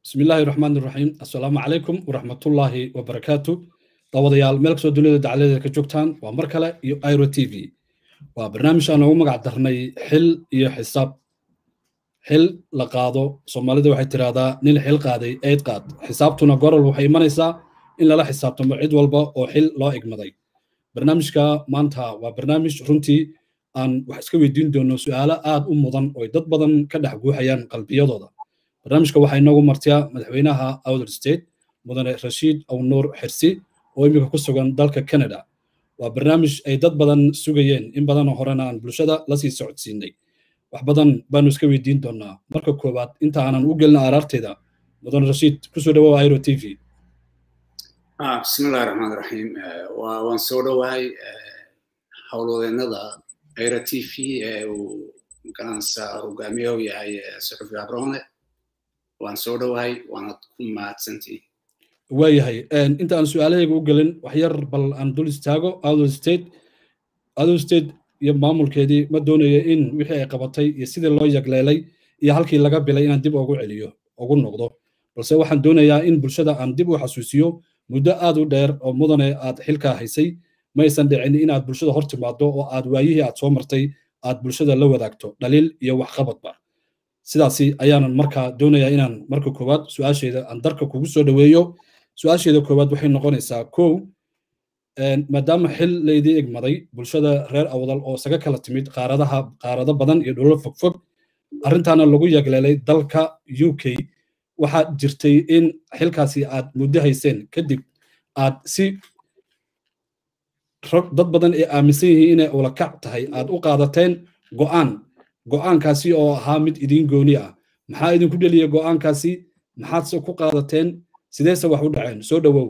bismi illaahi raxmaan iraxiim assalaamu calaykum waraxmatullaahi wabarakaatu daawadayaal meel kastoo dunida dacaladeeda ka joogtaan waa mar kale iyo iro t v waa barnaamij aan ugu magac darnay xil iyo xisaab xil la qaado soomaalida waxay tidhaahdaa nin xil qaaday eyd qaad xisaabtuna gorol waxay imanaysaa in lala xisaabtamo cid walba oo xil loo igmaday barnaamijka maanta waa barnaamij runtii aan wax iska weydiin doono su'aalo aad u mudan oo dad badan ka dhex guuxayaan qalbiyadooda barnaamijka waxaa inoogu martiya madaxweynaha outer state mudane rashiid awnuur xirsi oo iminka ku sugan dalka canada waa barnaamij ay dad badan sugayeen in badanoo horena aan bulshada lasii socodsiinay wax badan baanu iska weydiin doonaa marka koowaad inta aanan u gelin araarteeda mudane rashiid kusoo dhawoa iro t v bismillahi raxmaan raxiim waan soo dhowahay howlwadeennada iro t v ee uu magaranaysa hogaamiye u yahay suxufi abrone waan soo dhowahay waanad ku mahadsantihin waayahay inta aan su-aalahayga u gelin wax yar bal aan dul istaago outer state outer state iyo maamulkeedii ma doonayo in wixii ay qabatay iyo sidii loo yagleelay iyo halkii laga bilay inaan dib ugu celiyo ugu noqdo balse waxaan doonayaa in bulshada aan dib u xasuusiyo muddo aad u dheer oo mudane aad xilkaa haysay maysan dhicin inaad bulshada hor timaado oo aad waayihii aad soo martay aad bulshada la wadaagto dhaliil iyo waxqabadba sidaasi ayaanan markaa doonayaa inaan marka koowaad su-aasheeda aan darka kugu soo dhoweeyo su-aasheeda koowaad waxay noqonaysaa kow maadaama xil laydii egmaday bulshada reer awdal oo isaga kala timid qaaradaha qaarado badan iyo dhulal fogfog arrintaana lagu yagleelay dalka u k waxaa jirtay in xilkaasi aad muddo hayseen kadib aad si dad badan ay aaminsan yihiin inay ulakac tahay aad u qaadateen go'aan go'aankaasi oo ahaa mid idiin gooni ah maxaa idinku dheliya go'aankaasi maxaadse ku qaadateen sideese wax u dhaceen soo dhowow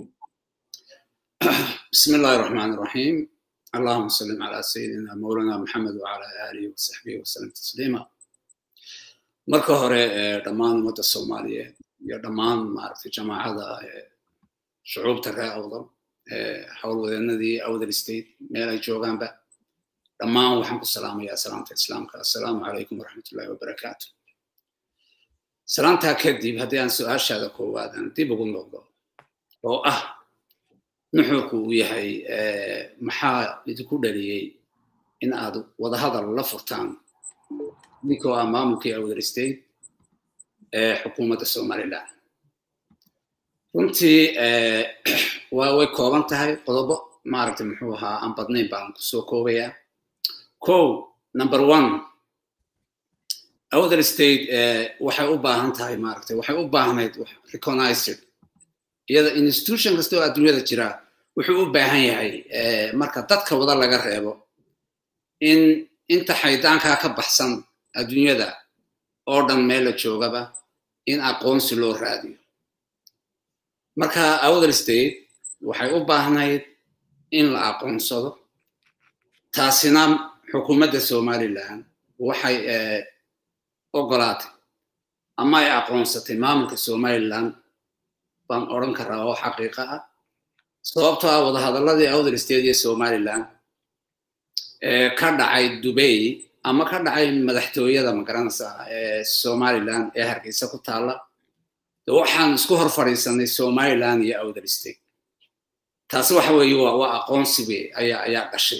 bismi illaahi raxmaan raxiim allahuma sallim calaa sayidina mawlana maxamed wacala aalihi wasaxbihi wasalam tasliima marka hore dhammaan ummadda soomaaliyeed iyo dhammaan maaragtay jamaacada shucuubta reer awdal howlwadeennadii awdal state meel ay joogaanba dhammaan waxaan ku salaamayaa salaamta islaamka assalaamu calaykum waraxmatullahi wabarakaatu salaamtaa kadib haddii aan su-aashaada koowaad aan dib ugu noqdo oo ah nuxurku uu yahay maxaa idinku dhaliyey in aad wadahadal la furtaan idinkoo ah maamulkii awdal state ee xukuumadda somaliland runtii waa way kooban tahay qodobo maaragtay muxuu ahaa aan badnayn baan kusoo koobayaa kow number one outer state waxay u baahan tahay maaragtay waxay u baahnayd recognized iyada institution kasta oo adduunyada jira wuxuu u baahan yahay marka dadka wada laga reebo in inta xaydaankaa ka baxsan adduunyada oo dhan meel la joogaba in aqoonsi loo raadiyo marka outer state waxay u baahnayd in la aqoonsado taasina xukuumadda somaliland waxay ogolaatay ama ay aqoonsatay maamulka somaliland baan odran karaa oo xaqiiqa ah sababtoo ah wadahadalladii outer state iyo somaliland ka dhacay dubay ama ka dhacay madaxtooyada magaranaysa ee somaliland ee hargeysa ku taalla waxaan isku hor fadhiisanay somaliland iyo outer state taasi waxa weeye waa waa aqoonsibe ayaa ayaa dhashay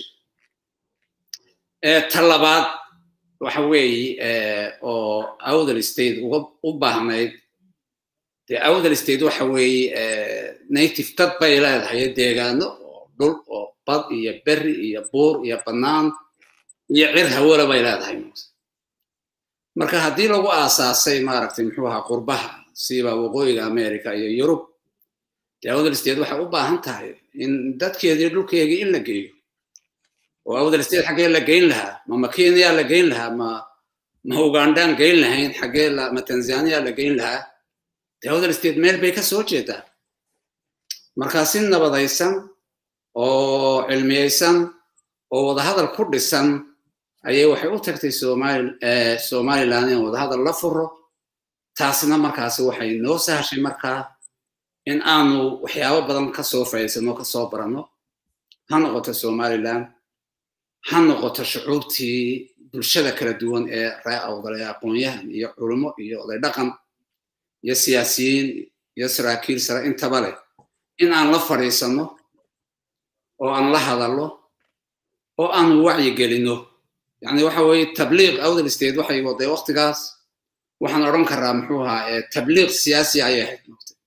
ta labaad waxa weeye oo outer state uga u baahnayd dee outer state waxa weeye native dad bay leedahay deegaano oo dhul oo bad iyo berri iyo buur iyo bannaan iyo cir hawala bay leedahay marka haddii lagu aasaasay maaragtay muxuu ahaa qurbaha siba waqooyiga america iyo yurub dee outer state waxay u baahan tahay in dadkeedii dhulkeegii in la geeyo oo outer state xaggee la geyn lahaa ma ma kenya la geyn lahaa ma ma ugandaan geyn lahayn xaggee la ma tanzania la geyn lahaa dee outer state meel bay ka soo jeedaa markaa si nabadaysan oo cilmiyeysan oo wadahadal ku dhisan ayay waxay u tagtay somaliland in wadahadal la furo taasina markaasi waxay noo sahashay markaa in aanu waxyaabo badan kasoo faa'iidsano kasoo baranno ha noqoto somaliland ha noqoto shucuubtii bulshada kala duwan ee ree awdal ee aqoon-yahan iyo culimo iyo oday dhaqan iyo siyaasiyiin iyo saraakiil sare intaba leh in aan la fadhiisanno oo aan la hadallo oo aan wacyi gelinno yani waxa weeye tabliiq awdal state waxay waday waqtigaas waxaan odhan karaa muxuu ahaa tabliiq siyaasi ayay ahayd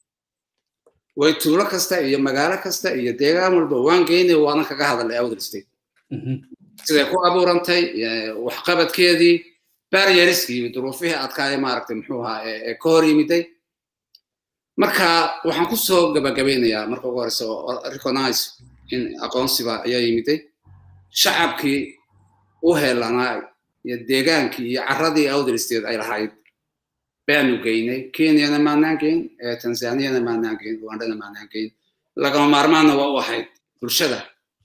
way tuulo kasta iyo magaalo kasta iyo deegaan walba waan geynay waana kaga hadalay awdal state siday ku abuurantay waxqabadkeedii baryariskii duruufihii adkaaya maaragtay muxuu ahaa ee ka hor yimiday marka waxaan ku soo gabagabeynayaa marka ugu horeysa oo recognize in aqoonsiba ayaa yimiday shacabkii u helanaa iyo deegaankii iyo carradii awdal state ay lahayd baanu geynay kenyana maanaan geyn tanzaniyana maanaan geyn rwandana maanaan geyn lagama maarmaanna waa u ahayd bulshada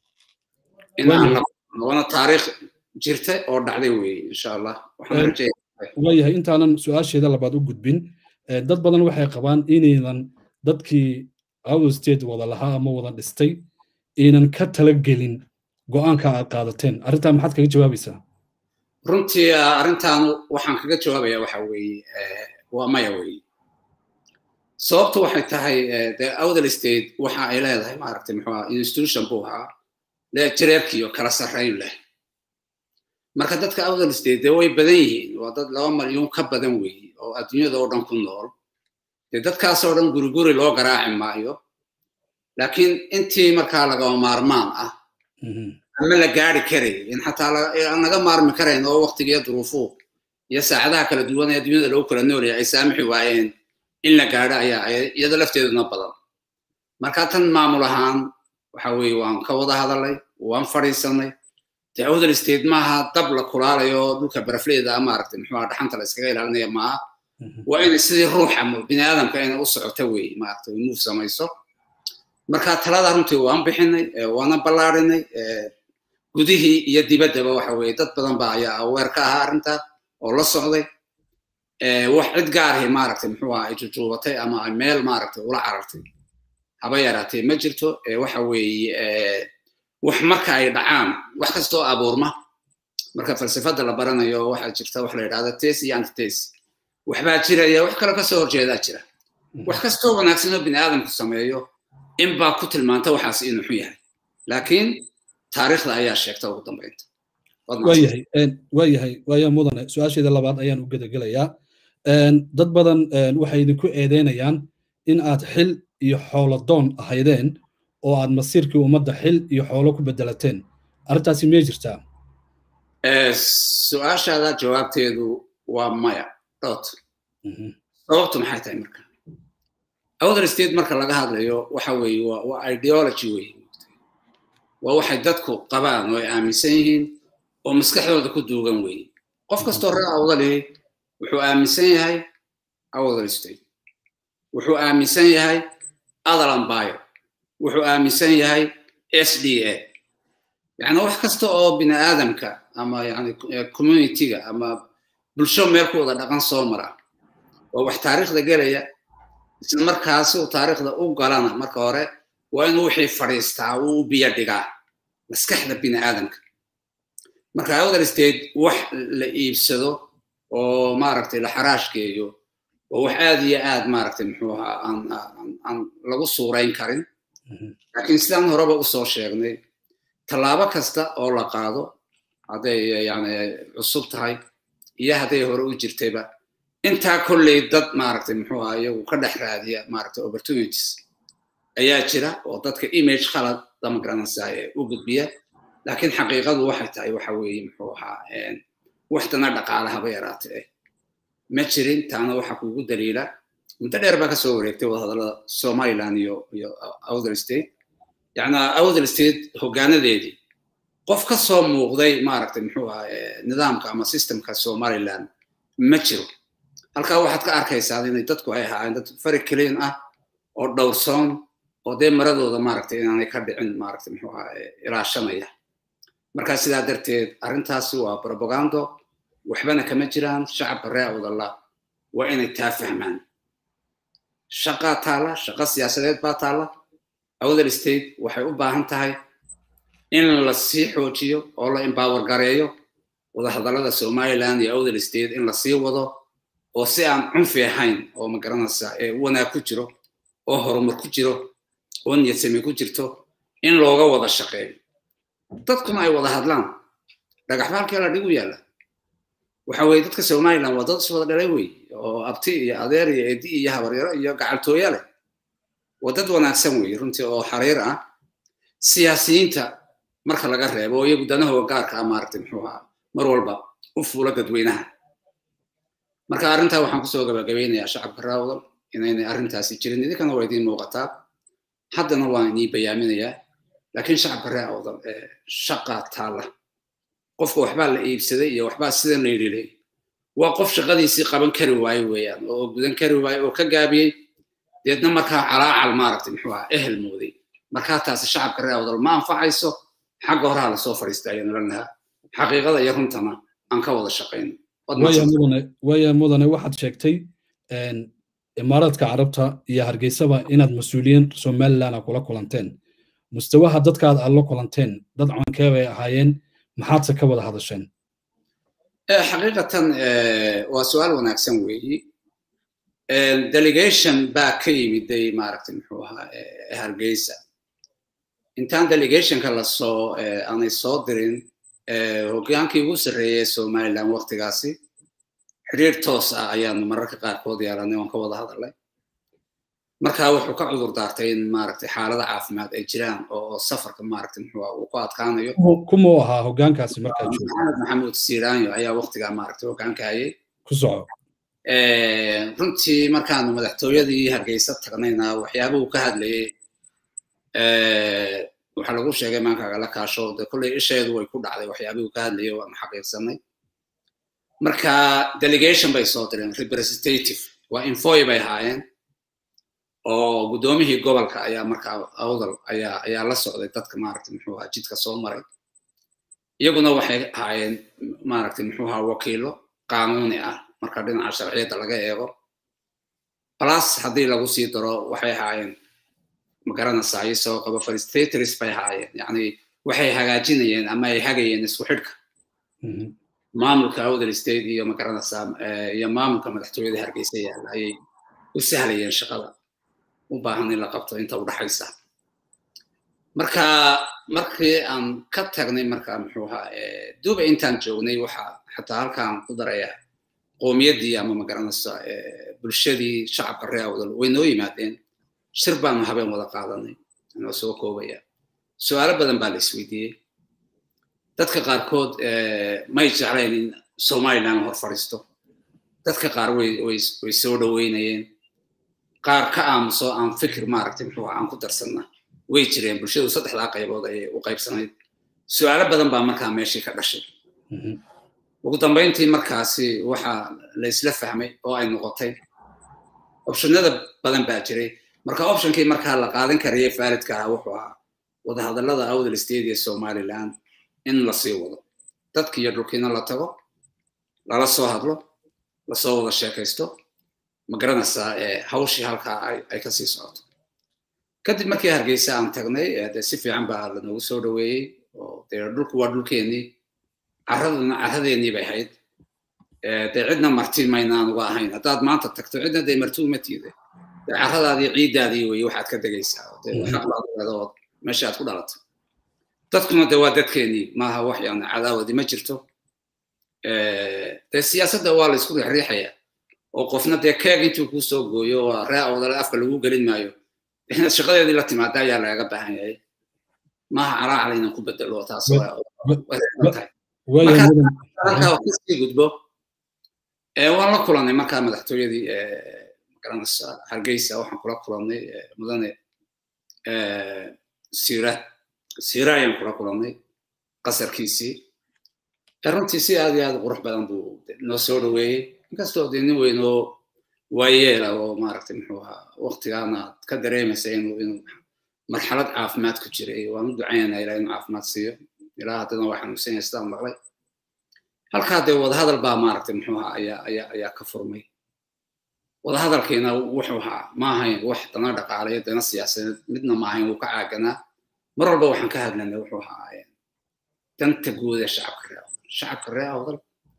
in aan labana taariikh jirta oo dhacday weeye insha allah waayahay intaanan su-aasheeda labaad u gudbin dad badan waxay qabaan inaynan dadkii awdal state wada lahaa ama wada dhistay aynan ka talagelin go'aanka aad qaadateen arrintaa maxaad kaga jawaabaysaa runtii arrintan waxaan kaga jawaabaya waxa weeye waa maya weeye sababtu waxay tahay de awdal state waxa ay leedahay maaragtay muxuu ahaa institution buu ahaa lee jireerkiiyo kala sarrayn leh marka dadka awdal state dee way badan yihiin waa dad laba malyuun ka badan weeye oo adduunyada oo dhan ku nool dee dadkaasoo dhan guri guri loo garaaci maayo laakiin intii markaa lagama maarmaan ah ama la gaari karay in xataa aan laga maarmi karayn oo waqtigiiyo duruufuhu iyo saacadaha kala duwan ee adduunyada lagu kala noolaya ay saamixi waayeen in la gaadho ayaa iyada lafteeduna badan marka tan maamul ahaan waxa weeye waan ka wada hadalay waan fadhiisanay dee awdal state maaha dab la kulaalayo dhulka barafleeda maaragtay muxuu dhaxanta la iskaga ilaalinaya maaha waa inay sidii ruuxa bini aadamka inay u socoto wey maaragtay move samayso marka talada runtii waan bixinay waana ballaarinay gudihii iyo dibaddaba waxa weeye dad badan ba ayaa aweer ka ahaa arrintaa oo la socday wax cid gaarhi maaragtay muxuu aha ay jujuubatay ama ay meel maaragtay ula carartay haba yaraatee ma jirto waxa weeye wax marka ay dhacaan wax kasta oo abuurma marka falsafada la baranayo waxaa jirta wax la yidhahda tes iyo antites waxbaa jiraya wax kale kasoo horjeedaa jira wax kastoo wanaagsan oo bini aadamku sameeyo in baa ku tilmaanta waxaas inuu xun yahay laakiin taariikhda ayaa sheegta ugu dambeynta waayahay waayahay waaya mudane su-aasheeda labaad ayaan u gedagelayaa dad badan waxay idinku eedeynayaan in aad xil iyo xoolo doon ahaydeen oo aad masiirkii ummadda xil iyo xoolo ku bedelateen arrintaasi miyay jirtaa su-aashaada jawaabteedu waa maya dot sababtu maxay tahay marka outer state marka laga hadlayo waxa weeye waa ideology weeye waa waxay dadku qabaan oo ay aaminsan yihiin oo maskaxdooda ku duugan weeye qof kastoo reer awdalihi wuxuu aaminsan yahay outer state wuxuu aaminsan yahay adalambayo wuxuu aaminsan yahay s d a yani wax kasta oo bini aadamka ama yani communityga ama bulsho meel ku wada dhaqan soo mara oo wax taariikhda gelaya isla markaasi uu taariikhda u galana marka hore waa inuu wixii fadhiistaa uu u biyo dhigaa maskaxda bini aadamka marka outer state wax la iibsado oo maaragtay la xaraashkeeyo oo wax aad iyo aad maaragtay muxuu ahaa aan aan lagu suurayn karin laakiin sidaan horeba usoo sheegnay tallaabo kasta oo la qaado hadday yani cusub tahay iyo hadday hore u jirtayba intaa kolley dad maaragtay muxuu ahaa iyagu ka dhex raadiya maaragtay opportunities ayaa jira oo dadka image khalad dama garanaysaa ee u gudbiya laakiin xaqiiqadu waxay tahay waxa weeye muxuu ahaa waxtana dhaqaalahaba yaraatay ma jirin taana waxa kugu daliila muddo dheer baa kasoo wareegtay wadahadallada somaliland iyo iyo outer state yacna outer state hoggaanadeedii qof ka soo muuqday maaragtay muxuu ahaa nidaamka ama systemka somaliland ma jiro halkaa waxaad ka arkaysaa inay dadku ay ahaayeen dad fari clean ah oo dhowrsoon oo dee maradooda maaragtay inaanay ka dhicin maaragtay muxuu ahaa ilaashanaya marka sidaa darteed arrintaasi waa propagando waxbana kama jiraan shacabka reer awdallah waa inay taa fahmaan shaqaa taalla shaqo siyaasadeed baa taalla outer state waxay u baahan tahay in la sii xoojiyo oo la empower gareeyo wadahadallada somaliland iyo outer state in la sii wado oo si aan cunfi ahayn oo ma garanaysaa wanaag ku jiro oo horumar ku jiro oo niyadsame ku jirto in looga wada shaqeeyo dadkuna ay wada hadlaan dhagaxba halkee la dhigu yaalla waxa weye dadka somaliland waa dad is wada dhalay wey oo abti iyo adeer iyo edi iyo habaryaro iyo gacaltooya leh waa dad wanaagsan wey runtii oo xariir ah siyaasiyiinta marka laga reebo oo iyagu danahooga gaarka ah maaragtay muxuu ahaa mar walba u fuula dadweynaha marka arrintaa waxaan kusoo gabagabeynayaa shacabka raawdal inaynay arrintaasi jirin idinkana waa idiin muuqataa haddana waan inii bayaaminayaa laakiin shacabka raawdal shaqaa taalla qofka waxbaa la iibsaday iyo waxbaa sidan la yidhi waa qof shaqadiisii qaban kari waayo weeyaan oo gudan kari waayo oo ka gaabiyey deedna markaa calaacal maaragtay muxuu ahaa ehel mooday markaa taasi shacabka raawdal ma anfacayso xagga horaha lasoo fadhiista ayaan oran lahaa xaqiiqada iyo runtana aan ka wada shaqayno waya mudane waxaad sheegtay imaaraadka carabta iyo hargeysaba inaad mas-uuliyiin somaliland kula kulanteen mustawaha dadkaad aad la kulanteen dad cankee bay ahaayeen maxaadse ka wada hadasheen xaqiiqatan waa su-aal wanaagsan weeyi delegation baa ka yimiday maaragtay muxuu ahaa hargeysa intaan delegationka lasoo aanay soo dirin hogaankii ugu sarreeyay somaliland waktigaasi xiriir toos ah ayaanu mararka qaarkood yeelanay waan ka wada hadalnay marka wuxuu ka cudur daartay in maaragtay xaalada caafimaad ay jiraan oo safarka maaragtay muxuu uu ku adkaanayo kumuu ahaa hogaankaasi markaa joogo maxamed maxamuud siiraanyo ayaa waktigaa maaragtay hogaanka hayay ku soco runtii markaanu madaxtooyadii hargeysa tagnayna waxyaabuhu ka hadlayay waxaa lagu sheegay maankaaga la kaasho de kolley isheedu way ku dhacday waxyaabihuu ka hadlayay waanu xaqiiqsanay marka delegation bay soo direen representative waa infoy bay ahaayeen oo guddoomihii gobolka ayaa markaa awdal ayaa ayaa la socday dadka maaragtay muxuu ahaa jidka soo maray iyaguna waxay ahaayeen maaragtay muxuu ahaa wakiilo qaanuuni ah marka dhinaca sharciyadda laga eego plus haddii lagu sii daro waxay ahaayeen magaranaysaa isagoo qaba facilitators bay ahaayeen yacni waxay hagaajinayeen ama ay hagayeen isku xidhka maamulka awdal state iyo magaranaysaa iyo maamulka madaxtooyada hargeysa yaalla ayay u sahlayeen shaqada u baahan in la qabto inta u dhaxaysa marka markii aan ka tagnay marka muxuu ahaa duba intaan joognay waxa xataa halkaan ku daraya qowmiyaddii ama magaranaysa bulshadii shacabka reer awdal way noo yimaadeen shir baanu habeen wada qaadanay anoo soo koobaya su-aalo badan baa la isweydiiyey dadka qaarkood may jeclayn in somaliland hor fadhiisto dadka qaar way way way soo dhoweynayeen qaar ka aamuso aan fikir maaragtay muxuu aan ku darsanna way jireen bulshadu saddexdaa qaybood ayay u qaybsanayd su-aalo badan baa markaa meeshii ka dhashay ugu dambayntii markaasi waxaa la isla fahmay oo ay noqotay optionada badan baa jiray marka optionkii markaa la qaadan karayay faalidka ahaa wuxuu ahaa wadahadallada awdal state iyo somaliland in la sii wado dadki iyo dhulkiina la tago lala soo hadlo lasoo wada sheekaysto ma garanaysaa hawshii halkaa ay ka sii socoto kadib markii hargeysa aan tagnay de si fiican baa lanoogu soo dhoweeyey oo dee dhulku waa dhulkeenii carraduna carradeennii bay ahayd dee cidna marti maynaan uga ahayn haddaad maanta tagto cidna dee marti uma tiide dee carradaadii ciiddaadii weye waxaad ka degaysaa dee xaq baad leedaood meesha aad ku dhalato dadkuna de waa dadkeenii maaha wax yani cadaawadi ma jirto dee siyaasadda waa la isku riixriixaya oo qofna dee keeg intuu kuu soo gooyo oo ree awdale afka lagu gelin maayo inaad shaqadeedii la timaada ayaa lagaga baahan yahay maaha calaacal inaan ku bedelo taas halkaa kasii gudbo waan la kulanay markaa madaxtooyadii magaranaysa hargeysa waxaan kula kulanay mudane siira siira ayaan kula kulanay qasarkiisii runtii si aad iyo aad qurux badan buu noo soo dhoweeyey inkastoo dee nin weyn oo waayeela oo maaragtay muxuu ahaa waqtigaana ka dareemaysa inuu inuu marxalad caafimaad ku jiray waan u ducaynaa ilaa inuu caafimaad siiyo ilaa haddana waa xanuunsan yahay sidaan maqlay halkaa dee wadahadal baa maaragtay muxuu ahaa ayaa ayaa ayaa ka furmay wadahadalkiina wuxuu ahaa ma ahayn wax dana dhaqaalayo dana siyaasadeed midna ma ahayn wuu ka caaganaa mar walba waxaan ka hadlanay wuxuu ahaa danta guud ee shacabka reer awdal shacabka reer awdal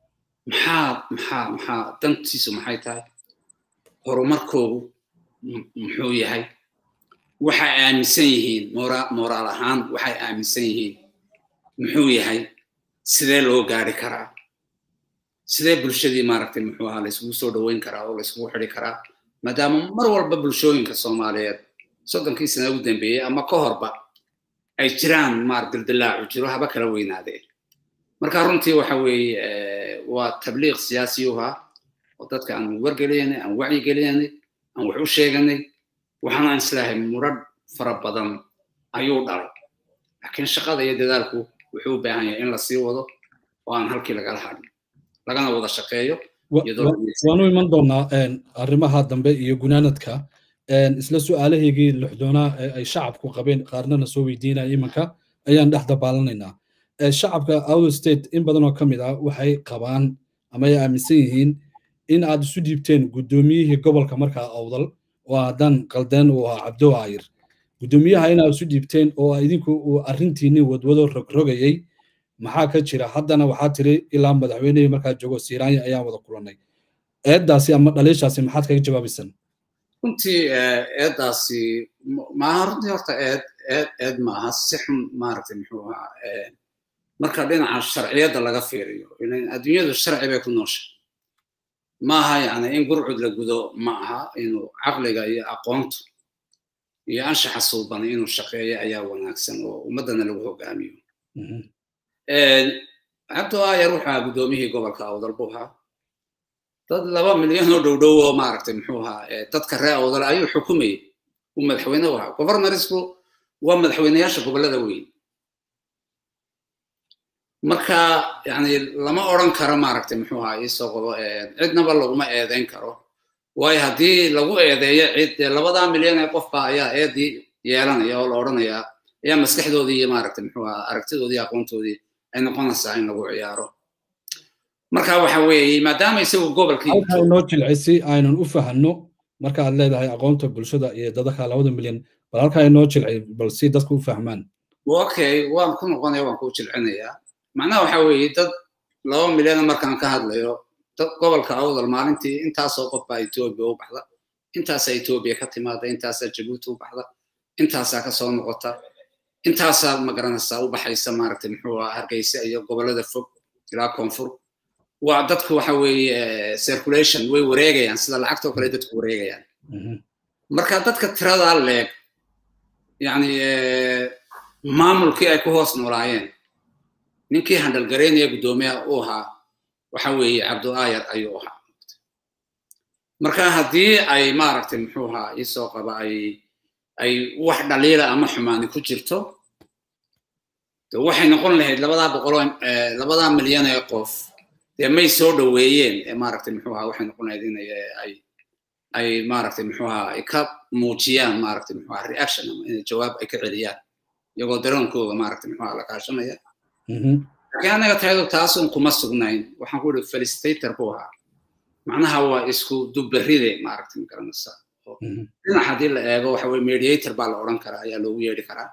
maxaa maxaa maxaa dantiisu maxay tahay horumarkoodu muxuu yahay waxay aaminsan yihiin moraal ahaan waxay aaminsan yihiin muxuu yahay sidee loo gaari karaa sidee bulshadii maaragtay muxuu ahaa layskugu soo dhoweyn karaa oo layskugu xidi karaa maadaama mar walba bulshooyinka soomaaliyeed soddonkii sana ugu dambeeyey ama ka horba ay jiraan maar dildilaacu jiro haba kala weynaadeen marka runtii waxa weeye waa tabliiq siyaasi u ahaa oo dadka aan wargeliyanay aan wacyigelinay aan wax u sheeganay waxaana islaahay murad fara badan ayuu dhalay laakiin shaqada iyo dadaalku wuxuu u baahan yahay in la sii wado oo aan halkii lagala hadhin lagana wada shaqeeyo waanu iman doonaa arrimaha dambe iyo gunaanadka isla su-aalahaygii lixdoonaa ee ay shacabku qabeen qaarnana soo weydiinaya imanka ayaan dhex dabaalanaynaa shacabka out state in badan oo ka mid ah waxay qabaan ama ay aaminsan yihiin in aad isu dhiibteen guddoomiyihii gobolka markaa awdal oo haddaan qaldeen uu ahaa cabdo ayir guddoomiyaha inaad isu dhiibteen oo idinku uu arrintiinni wadwado rogrogayay maxaa ka jira haddana waxaa tiri ilaa madaxweynihii markaa joogo siiraanya ayaan wada kulannay eeddaasi ama dhaliishaasi maxaad kaga jawaabaysan runtii eeddaasi maaha runtii horta eed eed eed maaha si xun maaragtay muxuu ahaa marka dhinaca sharciyadda laga fiiriyo adduunyadu sharci bay ku noosha maaha yani in gurcud la gudo ma aha inuu caqliga iyo aqoontu iyo anshaxa suuban inuu shaqeeyo ayaa wanaagsan oo ummaddana lagu hogaamiyo cabdo ayar wuxuu ahaa guddoomiyihii gobolka awdal buu ahaa dad laba milyan oo dhow dhow oo maaragtay muxuu ahaa dadka reer awdal ayuu xukumayay uu madaxweyne u ahaa governorsku waa madaxweyneyaasha gobollada weyn marka yani lama odran karo maaragtay muxuu ahaa iisoo qabo cidnaba laguma eedeyn karo waayo haddii lagu eedeeyo cid dee labadaa milyan ee qofba ayaa eedii yeelanaya oo la odhanayaa ayaa maskaxdoodii iyo maaragtay muxuu ahaa aragtidoodii aqoontoodii ay noqonaysaa in lagu ciyaaro marka waxa weeye maadaama isagu gobolkii halkaa inoo jilcisi aynan u fahanno marka aad leedahay aqoonta bulshada iyo dadaka labada milyan bal halkaa inoo jilci bal si dadku u fahmaan okay waan ku noqonaya waan ku jilcinayaa macnaha waxa weeye dad laba milyan markaan ka hadlayo dad gobolka awdal maalintii intaasoo qof baa etoobiya u baxda intaasaa etoobiya ka timaada intaasaa jabuuti u baxda intaasaa kasoo noqota intaasaa magaranaysaa u baxaysa maaragtay muxuu ahaa hargeysa iyo gobollada fog ilaa koonfur waa dadku waxa weeye circulation way wareegayaan sida lacagtoo kale dadku wareegayaan marka dadka tiradaa leeg yani maamulkii ay ku hoos noolaayeen ninkii handalgaraynaya guddoomiyaha uu ahaa waxa weeye cabdo ayar ayuu ahaa marka haddii ay maaragtay muxuu ahaa iisoo qaba ay ay wax dhaliila ama xumaani ku jirto de waxay noqon lahayd labadaa boqoloo labadaa milyan ee qof dee may soo dhoweeyeen ee maaragtay muxuu ahaa waxay noqon lahayd in ay ay maaragtay muxuu ahaa ay ka muujiyaan maaragtay muxuu ahaa reaction ama inay jawaab ay ka celiyaan iyagoo dareenkooga maaragtay muxuu ahaa la kaashanaya laakiin anaga tayadu taasun kuma sugnayn waxaan ku ihi felicitator buu ahaa macnaha waa isku dubberide maaragtay ma garanaysaa dhinac haddii la eego waxa weye mediator baa la odhan karaa ayaa loogu yeedhi karaa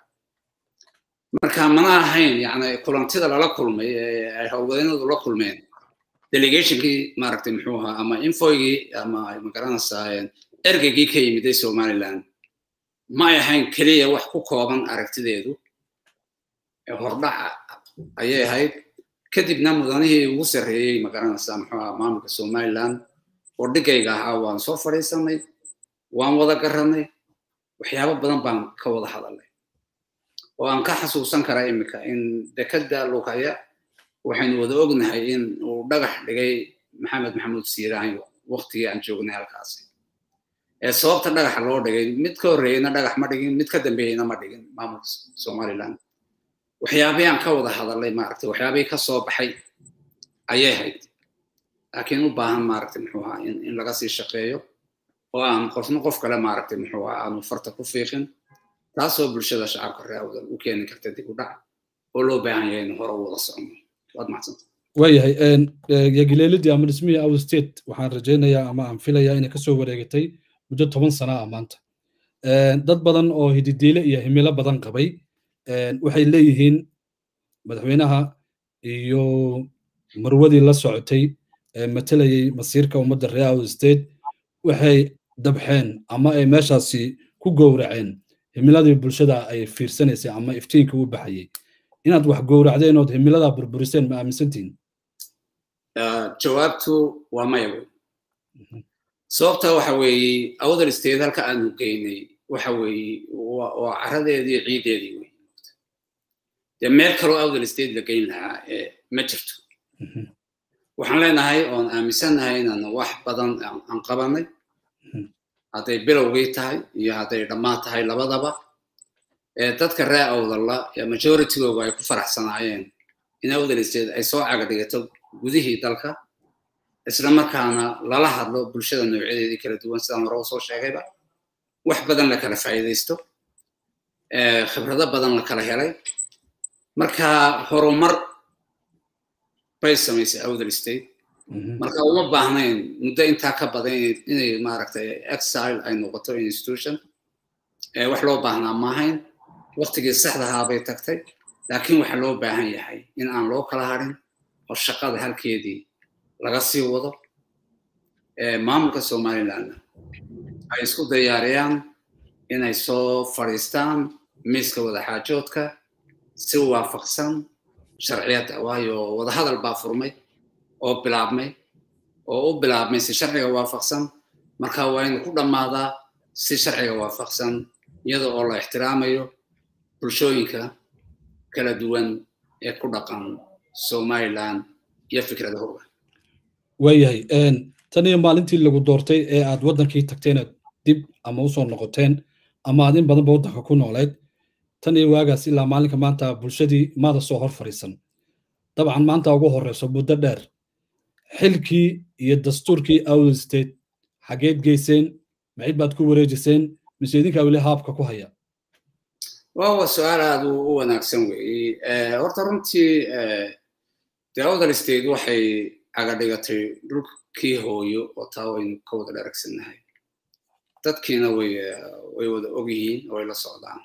marka mana ahayn yani kulantida lala kulmay ee ay howlwadeynadu la kulmeen delegationkii maaragtay muxuu ahaa ama infoygii ama magaranaysaa ergeygii ka yimiday somaliland ma ay ahayn keliya wax ku kooban aragtideedu hordhaca ayay ahayd kadibna mudanihii ugu sarreeyey magaranaysaa muxuu ahaa maamulka somaliland oo dhigayga ahaa waan soo fadhiisanay waan wada garanay waxyaabo badan baan ka wada hadalnay oo aan ka xasuusan karaa iminka in dekadda lukaya waxaynu wada ognahay in uu dhagax dhigay maxamed maxamuud siiraanyo waqtigii aan joognay halkaasi ee sababta dhagaxa loo dhigay mid ka horreeyeyna dhagax ma dhigin mid ka dambeeyeyna ma dhigin maamulka somaliland waxyaabihii aan ka wada hadalnay maaragtay waxyaabihii ka soo baxay ayay hayd laakiin u baahan maaragtay muxuu ahaa in in laga sii shaqeeyo oo aan qofna qof kale maaragtay muxuu ahaa aanu farta ku fiiqin taasoo bulshada shacabka reer awdal u keeni karta dib u dhac oo loo baahan yahay in hore u wada socono waad macsanta waayahay yagileelidii ama dhismihii out state waxaan rajaynayaa ama aan filayaa inay kasoo wareegatay muddo toban sana ah maanta dad badan oo hididiile iyo himilo badan qabay waxay leeyihiin madaxweynaha iyo marwadii la socotay ee matalayay masiirka ummadda reer awd state waxay dabxeen ama ay meeshaasi ku gowraceen himiladii bulshada ay fiirsanaysay ama iftiinka u baxayay inaad wax gowracdeen ood himiladaa burburiseen ma aaminsantihin jawaabtu waa maya wey sababta waxa weeye awdal state halka aanu geynay waxa weeye waa caradeedii ciideedii wey dee meel kaloo awdal state la geyn lahaa ma jirto waxaan leenahay oon aaminsannahay inaan wax badan aan qabanay hadday bilowgii tahay iyo hadday dhammaan tahay labadaba dadka ree awdalla majoritygooga ay ku faraxsanaayeen in awdal state ay soo cagadhigato gudihii dalka isla markaana lala hadlo bulshada noocyadeedii kala duwan sidaan hore usoo sheegayba wax badan la kala faa'iidaysto khibrado badan la kala helay marka horumar bay samaysay awdal state marka uma baahnayn muddo intaa ka badan inay maaragtay exile ay noqoto institution wax loo baahnaa maahayn waktigii saxdahaa bay tagtay laakiin waxa loo baahan yahay in aan loo kala harin oo shaqada halkeedii laga sii wado maamulka somalilandna ay isku diyaariyaan inay soo fadhiistaan miiska wadaxaajoodka si waafaqsan sharciyadda waayo wadahadal baa furmay oo bilaabmay oo u bilaabmay si sharciga waafaqsan marka waa inu ku dhammaadaa si sharciga waafaqsan iyada oo la ixtiraamayo bulshooyinka kala duwan ee ku dhaqan somaliland iyo fikradahooda waayahay tan iyo maalintii lagu doortay ee aad waddankii tagteenaad dib ama usoo noqoteen ama aad in badanba waddanka ku nooleed tan iyo waagaas ilaa maalinka maanta bulshadii maada soo hor fadhiisan dabcan maanta ugu horreyso muddo dheer xilkii iyo dastuurkii awdal state xageed geyseen maxid baad ku wareejiseen mise idinkaa weli haabka ku haya waa su-aal aad u wanaagsan weeye horta runtii dee awdal state waxay cagadhigatay dhulkii hooyo oo taa waynu ka wada dharagsannahay dadkiina way way wada og yihiin oo way la socdaan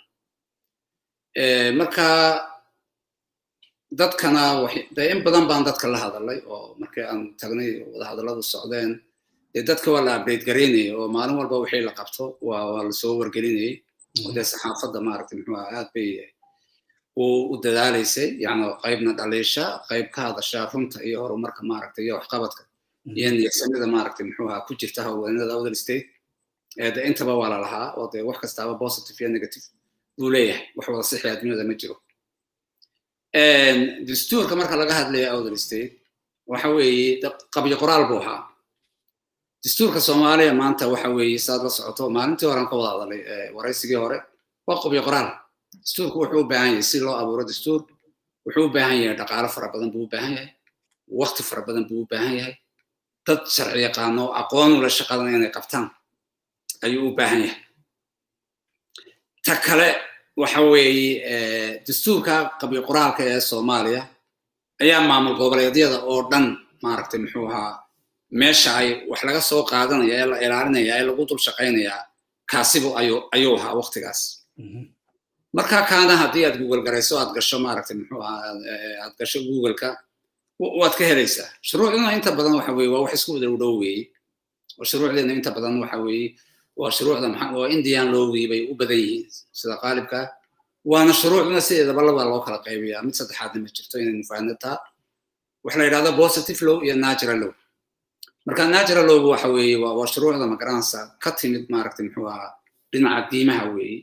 marka dadkana dee in badan baan dadka la hadalay oo markii aan tagnay wadahadalladu socdeen dee dadka waa la update garaynaya oo maalin walba wixii la qabto waa waa lasoo wargelinayay oo dee saxaafadda maaragtay muxuu aha aad bay u dadaalaysay yani qaybna dhaliisha qayb ka hadasha runta iyo horumarka maaragtay iyo waxqabadka iyo niyadsamida maaragtay muxuu aha ku jirta haweenada awdal state de intaba waa la lahaa oo dee wax kastaaba positive iyo negative buu leeyahay wax wada sixi adduunyada ma jiro dastuurka marka laga hadlayo awdal state waxa weeye qabyo qoraal buu ahaa dastuurka soomaaliya maanta waxa weeye saad la socoto maalintii horean ka wada hadalay waraysigii hore waa qabyo qoraal dastuurku wuxuu u baahan yahay si loo abuuro dastuur wuxuu u baahan yahay dhaqaalo fara badan buu u baahan yahay waqti fara badan buu u baahan yahay dad sharci yaqaano aqoon ula shaqadan inay qabtaan ayuu u baahan yahay ta kale waxa weeye dastuurka qabyo qoraalka ee soomaaliya ayaa maamul goboleedyada oo dhan maaragtay muxuu ahaa meesha ay wax laga soo qaadanaya ee la ilaalinaya ee lagu dul shaqaynayaa kaasibu ayuu ayuu ahaa waqtigaas marka kaana haddii aad google garayso aad gasho maaragtay muxuu ahaa aad gasho googleka waad ka helaysaa shuruucduna inta badan waxa weeye waa wax isku wada dhow weeye oo shuruucdeena inta badan waxa weeye waa shuruucda maxaa waa indian lowgii bay u badan yihiin sida qaalibka waana shuruucduna sideedaba laba loo kala qaybiyaa mid saddexaadna ma jirto inaynu fahanno taa waxa la yidhahda positive law iyo natural law marka natural lowgu waxa weeye waa waa shuruucda magaranaysa ka timid maaragtay muxuu ahaa dhinaca diimaha weeye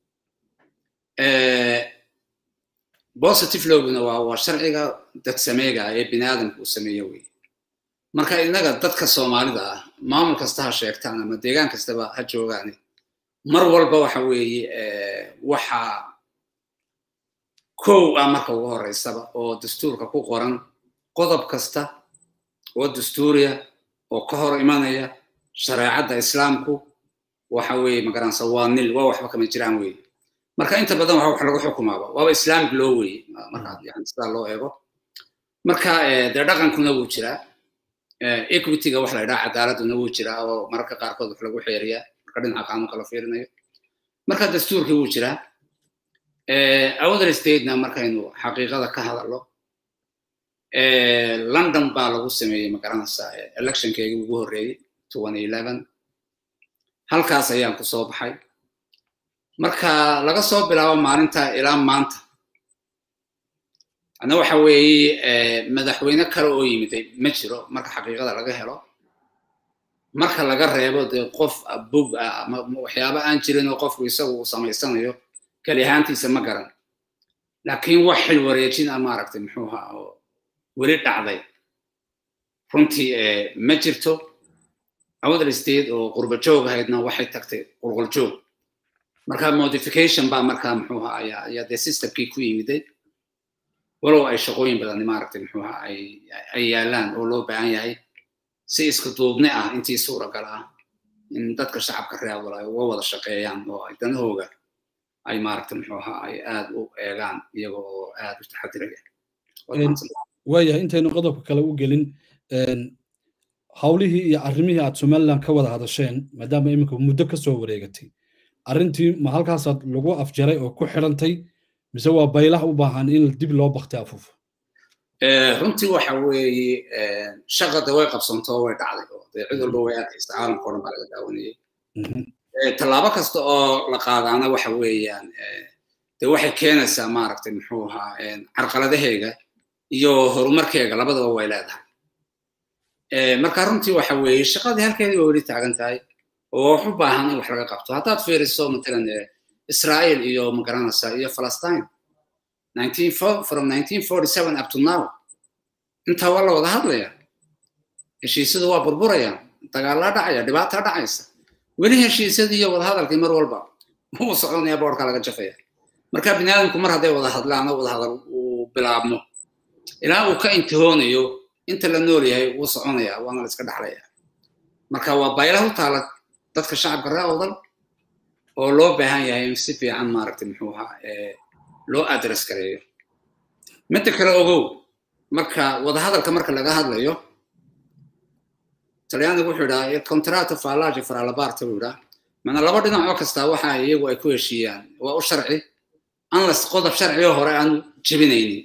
positive lowguna waa waa sharciga dad sameega ee bini aadamka uu sameeyo weeye marka innaga dadka soomaalida ah maamul kasta ha sheegtaan ama deegaan kastaba ha joogaani mar walba waxa weeye waxa kow ah marka ugu horeysaba oo dastuurka ku qoran qodob kasta oo dastuuriya oo ka hor imanaya shareecadda islaamku waxa weeye magaranaysa waa nil waa waxba kama jiraan weeye marka inta badan waxa wax lagu xukumaaba waaba islaamic loo weeye marka yani sidaa loo eego marka dee dhaqankuna wuu jiraa equityga wax la yidhaha cadaaladuna wuu jiraa oo mararka qaarkood wax lagu xeeriyaa marka dhinaca qaanuunka la fiirinayo marka dastuurkii wuu jiraa awdal statena markaynu xaqiiqada ka hadallo london baa lagu sameeyey magaranaysaa electionkeygii ugu horreeyey halkaas ayaan ku soo baxay marka laga soo bilaabo maalinta ilaa maanta ana waxa weeye madaxweyne kale oo yimiday ma jiro marka xaqiiqada laga helo marka laga reebo dee qof bug ah ama waxyaaba aan jirin oo qofku isagu uu samaysanayo keli ahaantiisa ma garan laakiin wax xil wareejin ah maaragtay muxuu ahaa oo weli dhacday runtii ma jirto awdal state oo qurba joog ahaydna waxay tagtay qulqul joog marka modification baa markaa muxuu ahaa ayaa ayaa dee systemkii ku yimiday walow ay shaqooyin badan maaragtay muxuu ahaa ay ay yaalaan oo loo baahan yahay si isku duubni ah intii suuragal ah in dadka shacabka reer awdal ay uga wada shaqeeyaan oo ay danahooga ay maaragtay muxuu ahaa ay aad u eegaan iyaga oo aad u taxadiraya waayahay intaynu qodobka kale u gelin hawlihii iyo arrimihii aad somaliland ka wada hadasheen maadaama iminka muddo ka soo wareegatay arrintii ma halkaasaad lagu afjaray oo ku xidhantay mise waa baylah u baahan in dib loo baktay afuufo runtii waxa weeye shaqada way qabsantoo way dhacday oo dee cid walba way arkaysa caalamka o dhan baa laga daawanayay tallaabo kasta oo la qaadaana waxa weeyaan dee waxay keenaysaa maaragtay muxuu ahaa carqaladaheega iyo horumarkeega labadaba way leedahay marka runtii waxa weeye shaqadii halkeedii waa weli taagan tahay oo wax u baahan in wax laga qabto haddaad fiiriso matalan israel iyo magaranaysa iyo palestine from 1947 up to now intaa waa la wada hadlaya heshiisyadu waa burburayaan dagaalaa dhacaya dhibaataa dhacaysa weli heshiisyadii iyo wadahadalkii mar walba wuu soconaya boorka laga jafaya marka bini aadamku mar hadday wada hadlaan oo wadahadal uu bilaabmo ilaa uu ka intihoonayo inta la nool yahay wuu soconaya waana la iska dhaxlaya marka waa baylah u taala dadka shacabka reer awdal oo loo baahan yahay in si fiican maaragtay muxuu ahaa loo address gareeyo midda kale ogow marka wadahadalka marka laga hadlayo talyaanigu wuxuu idhaha contrato fallaje faralabarta buu idhaha mana laba dhinac oo kasta waxa iyagu ay ku heshiiyaan waa u sharci unless qodob sharciyo hore aan jebinaynin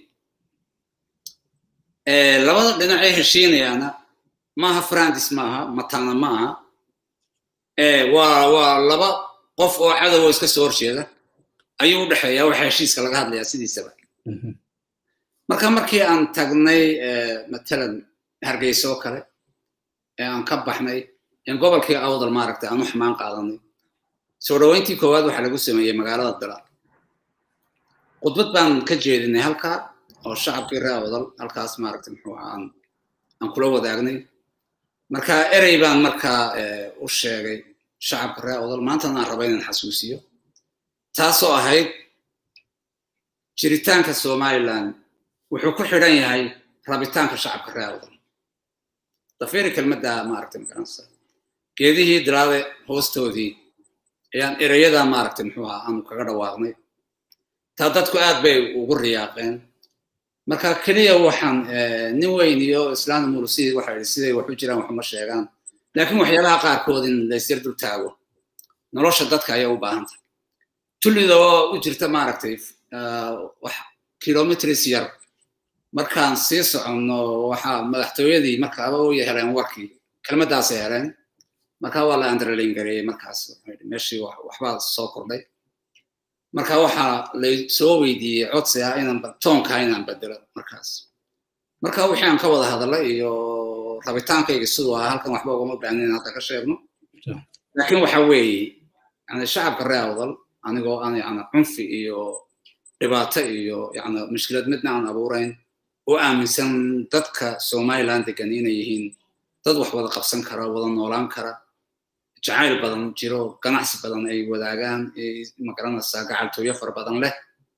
labada dhinac ee heshiinayaana maaha francis maaha matana maaha waa waa laba qof oo cadow oo iska soo horjeeda ayuu u dhexeeyaa waxa heshiiska laga hadlayaa sidiisaba marka markii aan tagnay matalan hargeysa oo kale ee aan ka baxnay in gobolkii awdal maaragtay aan u xumaan qaadanay soo dhoweyntii koowaad waxaa lagu sameeyey magaalada dila khudbad baan ka jeedinay halkaa oo shacabkii reer awdal halkaas maaragtay muxuu aan aan kula wadaagnay marka erey baan markaa u sheegay shacabka reer awdal maantana aan raba inaan xasuusiyo taasoo ahayd jiritaanka somaliland wuxuu ku xidhan yahay rabitaanka shacabka reer awdal dafiri kelmadda maaragtay magaranaysa geedihii dilaade hoostoodii ayaan ereyada maaragtay muxuu ahaa aanu kaga dhawaaqnay taa dadku aad bay ugu riyaaqeen marka keliya waxaan nin weyn iyo islaana mulusidii waxa yidhi siday wax u jiraan waxuma sheegaan laakiin waxyaabaha qaarkood in laysyar dul taago nolosha dadka ayaa u baahan tahay tullida oo u jirta maaragtay wax kilometris yar markaan sii soconno waxaa madaxtooyadii markaaba u heleen warkii kelmaddaasay heleen marka waa la andralin gareeyey markaas meeshii waxbaa soo kordhay marka waxaa lay soo weydiiyey codsi ah inaan toonka inaan bedelo markaas marka wixii aan ka wada hadalay iyo rabitaankayga siduu ahaa halkan waxba ugama baahnin in hadda ka sheegno laakiin waxa weeye yani shacabka reer awdal anigoo aan yani cunfi iyo dhibaato iyo yani mushkilad midna aan abuurayn oo aaminsan dadka somaliland degan inay yihiin dad wax wada qabsan kara wada noolaan kara jacayl badan jiro ganacsi badan ay wadaagaan magaranaysaa gacaltooyo fara badan leh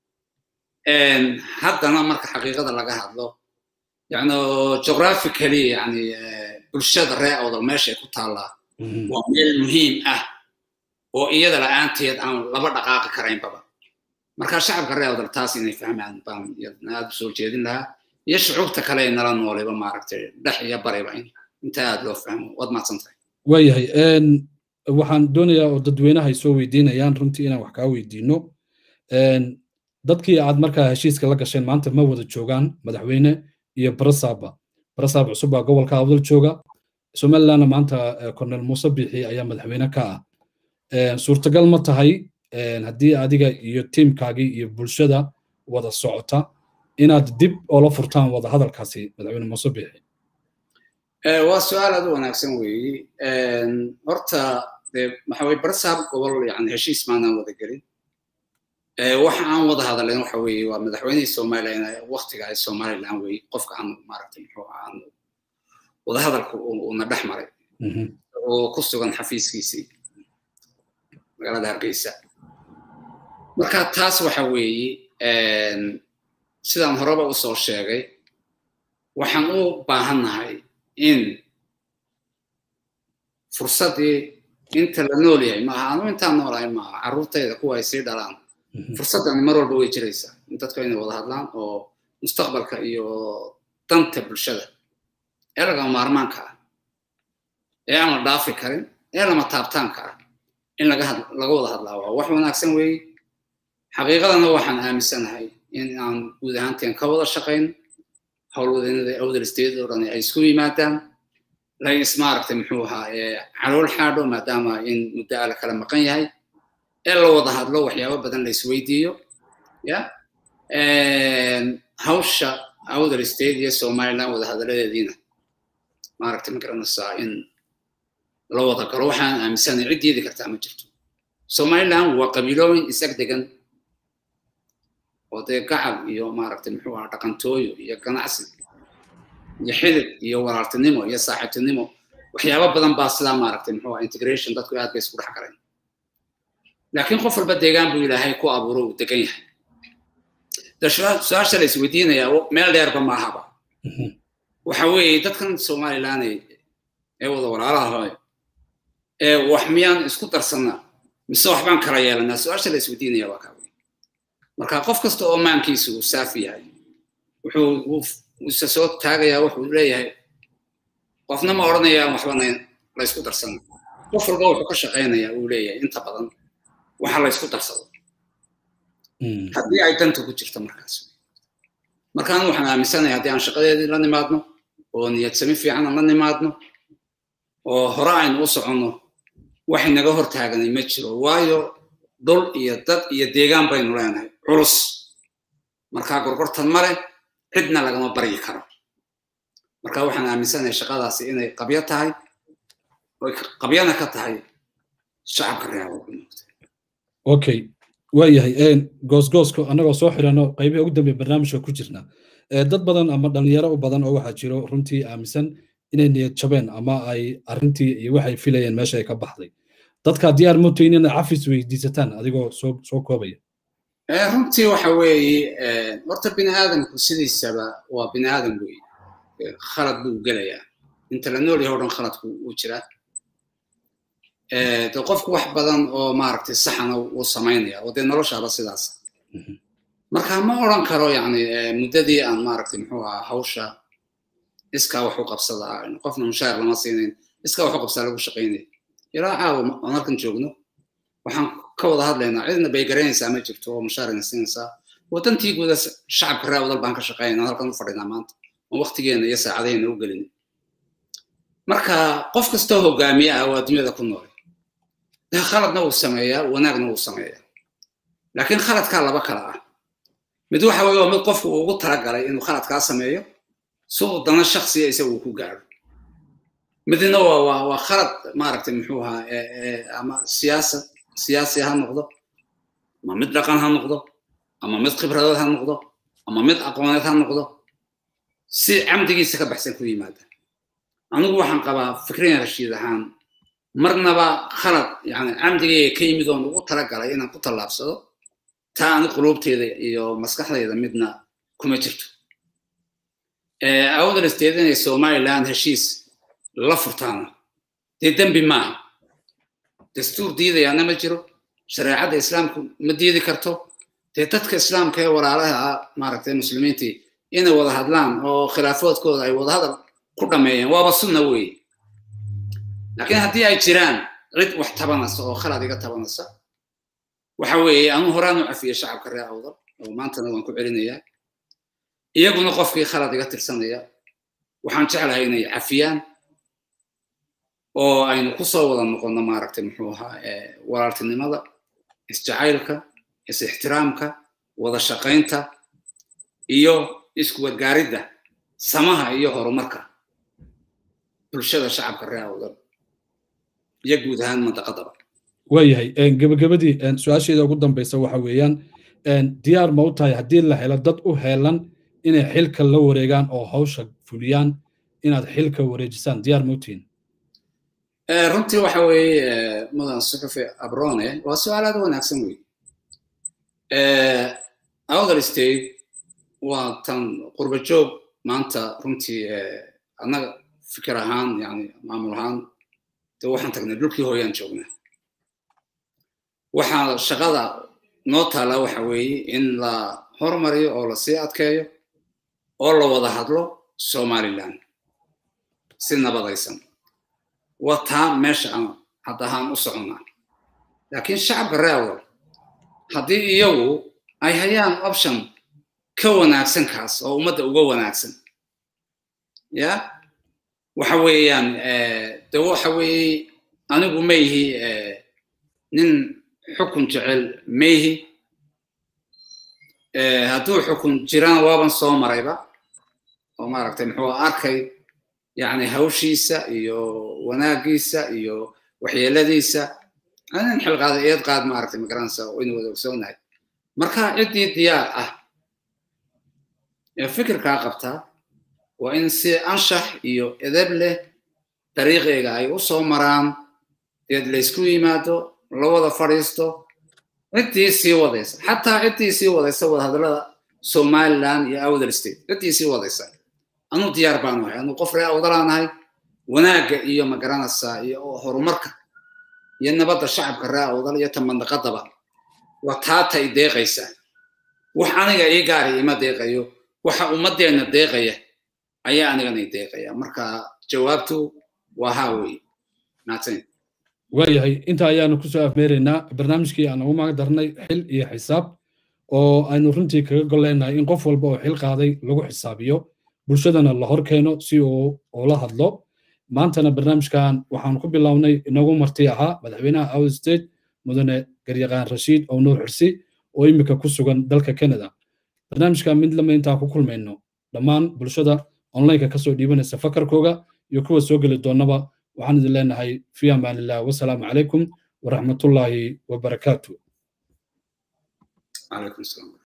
haddana marka xaqiiqada laga hadlo yani geographically yani bulshada reer awdal meeshay ku taallaa waa meel muhiim ah oo iyada la-aanteed aan laba dhaqaaqi karaynbaba marka shacabka reer awdal taas inay fahmaan baan aad u soo jeedin lahaa iyo shucuubta kale ee nala nooleyba maaragtay dhex iyo bariba inta aad loo fahmo waad mahadsantahay waayahay waxaan doonayaa oo dadweynaha ay soo weydiinayaan runtii inaan wax kaa weydiino dadkii aad markaa heshiiska la gasheen maanta ma wada joogaan madaxweyne iyo barasaaba barasaab cusub baa gobolka awdal jooga somalilandna maanta cornel muuse biixi ayaa madaxweyne ka ah suurtagal ma tahay haddii adiga iyo tiimkaagii iyo bulshada wada socota inaad dib oola furtaan wada hadalkaasi madaxweyne muuse biixi waa su-aal aad u wanaagsan weeye horta de waxa weye barasaab gobol yani heshiis maanaan wada gelin waxa aan wada hadalen waxa weeye waa madaxweynihii somaliland waktiga ay somaliland weye qofka aan maaragtay muxuu aan wada hadalka uuna dhex maray oo ku sugan xafiiskiisii magaalada hargeysa marka taas waxa weeye sidaan horeba usoo sheegay waxaan u baahannahay in fursaddii inta la nool yahay maaha anu intaan noolahay maaha carruurtayda kuwa ay sii dhalaan fursaddani mar walba way jiraysaa in dadku inay wada hadlaan oo mustaqbalka iyo danta bulshada ee lagama maarmaanka ah ee aan la dhaafi karin ee lama taabtaanka ah in laga wada hadlaa waa wax wanaagsan weeye xaqiiqadana waxaan aaminsanahay in aan guud ahaanteen ka wada shaqayn howlwadeennada awdal state oo dhan ay isku yimaadaan lain ismaaragtay muxuu ahaa calool xaadho maadaama in muddo ala kala maqan yahay ee la wada hadlo waxyaabo badan la isweydiiyo ya hawsha awdal state iyo somaliland wada hadaladeediina maaragtay ma garanaysaa in la wada galo waxaan aaminsanay cid diidi kartaa ma jirto somaliland waa qabiilooyin isag degan oo dee gacal iyo maaragtay muxuu ahaa dhaqantooyo iyo ganacsi iyo xidid iyo walaaltinimo iyo saaxiibtinimo waxyaabo badan baa sidaa maaragtay muxuu ahaa integration dadku aad bay isku dhex galeen laakiin qof walba deegaan buu ilaahay ku abuuro uu degan yahay de su-aasha la isweydiinayaa meel dheerba maahaba waxa weeye dadkan somaliland ee wada walaalaha ee wax miyaan isku darsanaa mise waxbaan kala yeelanaa su-aasha la isweydiinaya waa kaa wey marka qof kasta oo maankiisu uu saafi yahay wuxuu isa soo taagayaa wuxuu leeyahay qofna ma odhanayaan waxbana la ysku darsana qof walba wuxuu ka shaqaynayaa uu leeyahay inta badan waxa la ysku darsado haddii ay danta ku jirto markaas markaan waxaan aaminsanahay haddii aan shaqadeedii la nimaadno oo niyad sami fiican aan la nimaadno oo hore aynu u soconno wax inaga hor taaganay ma jiro waayo dhul iyo dad iyo deegaan baynu leenahay culus markaa gorgortan male cidna lagama baryi karo marka waxaan aaminsanahay shaqadaasi inay qabyo tahay oy qabyana ka tahay shacabka reer okay waayahay goosgooska annagoo soo xidhano qaybihi ugu dambeya barnaamijka ku jirna dad badan ama dhalinyaro u badan oo waxaa jiro runtii aaminsan inay niyad jabeen ama ay arrintii iyo waxay filayeen meesha ay ka baxday dadka diyaar motayn inay cafis weydiisataan adigoo soo soo koobaya runtii waxa weeye horta bini aadamku sidiisaba waa bini aadam weeye khalad buu gelayaa inta la nool yahay o dhan khaladku uu jiraa de qofku wax badan oo maaragtay saxana uu samaynaya oo dee noloshaaba sidaas marka ma odran karo yani muddadii aan maaragtay muxuu ahaa hawsha iskaa wax u qabsadaa qofna mushaar lama siinayn iskaa wax u qabsaa lagu shaqaynaya ilaa caawa aan halkan joogno waxaan ka wada hadlaynaa cidna bay garanaysaa ma jirto oo mushaarina siinaysaa wadantii guuda shacabka reer wadal baan ka shaqaynaa halkan u fadhinaa maanta oo waqtigeena iyo saacadaheenna u gelin marka qof kastoo hogaamiye ah waa dunyada ku nool khaladna wuu sameeyaa wanaagna wuu sameeyaa laakiin khaladkaa laba kala ah mid waxa weye waa mid qofku uu ugu talagalay inuu khaladkaa sameeyo si uu dana shaksiya isaga uu ku gaaro midna waa waa waa khalad maaragtay muxuu ahaa ama siyaasad siyaasi ha noqdo ama mid dhaqan ha noqdo ama mid khibradood ha noqdo ama mid aqooneed ha noqdo si camdigiisa ka baxsan ku yimaada anigu waxaan qabaa fikriyan rashiid ahaan marnaba khalad yani camdigayga ka yimid oon ugu talagalay inaan ku tallaabsado taa ani quluubteeda iyo maskaxdayda midna kuma jirto awdal state inay somaliland heshiis la furtaana dee dembi maaha dastuur diidayaana ma jiro shareecadda islaamku ma diidi karto dee dadka islaamka ee walaalaha ah maaragtay muslimiintii inay wada hadlaan oo khilaafoodkooda ay wada hadal ku dhameeyeen waaba sunna weeye laakiin haddii ay jiraan cid wax tabanaysa oo khalad iga tabanaysa waxa weeye anu horaan u cafiyey shacabka reer awdal oo maantana waan ku celinayaa iyaguna qofkii khalad iga tirsanaya waxaan jeclahay inay cafiyaan oo aynu ku soo wada noqonno maaragtay muxuu ahaa walaaltinimada isjacaylka is-ixtiraamka wada shaqaynta iyo iskuwadgaaridda samaha iyo horumarka bulshada shacabka reer awdal iyo guud ahaan mantaqadaba waayahay gebagabadii su-aasheeda ugu dambeysa waxa weeyaan diyaar ma u tahay haddii la helo dad u heelan inay xilka la wareegaan oo hawsha fuliyaan inaad xilka wareejisaan diyaar ma u tihiin runtii waxa weeye mudan suxufi abrone waa su-aal aad wanaagsan wey outer state waa tan qurba joog maanta runtii annaga fikir ahaan yani maamul ahaan de waxaan tagnay dhulkii hooyaan joognaa waxaa shaqada noo taala waxa weeye in la hormariyo oo la sii adkeeyo oo la wada hadlo somaliland si nabadaysan waa taa meesha aan hadda ahaan u soconnaa laakiin shacabka reewal haddii iyagu ay hayaan option ka wanaagsan kaas oo ummadda uga wanaagsan ya waxa weeyaan de waxa weeye anigu ma yihi nin xukun jecel ma yihi hadduu xukun jirana waaban soo marayba oo maaragtay muxuu arkay yani hawshiisa iyo wanaagiisa iyo waxyeeladiisa nin xilqaada eed qaad maaragtay magaranaysa waynu wada ogsoonahay marka ciddii diyaar ah ee fikirkaa qabtaa waa in si anshax iyo edeb leh dariiqeega ay u soo maraan deed laysku yimaado la wada fadhiisto ciddii sii wadaysa xataa ciddii sii wadaysa wadahadallada somaliland iyo outer state ciddii sii wadaysa anuu diyaar baanu ahay anuu qof ree awdalaanahay wanaagga iyo magaranaysaa iyo horumarka iyo nabadda shacabka ree awdal iyo tamandaqadaba waa taata i deeqaysa wax aniga ii gaari ima deeqayo waxa ummadeenna deeqaya ayaa anigana i deeqaya marka jawaabtu waa haa wey mahadsanid waayahay inta ayaanu kusoo afmeeraynaa barnaamijkii aan ugu maga darnay xil iyo xisaab oo aynu runtii kaga goleynahay in qof walba oo xil qaaday lagu xisaabiyo bulshadana la hor keeno si uu ula hadlo maantana barnaamijkan waxaan ku bilownay inagu marti ahaa madaxweynaha out state mudane garyaqaan rashiid oo nuur xirsi oo imika ku sugan dalka canada barnaamijkan mid lama intaa ku kulmayno dhammaan bulshada onlineka kasoo dhiibanaysa fakarkooga iyo kuwa soo geli doonaba waxaan idin leenahay fi amaanillah wasalaamu calaykum waraxmatullaahi wabarakaatu عليكم السلام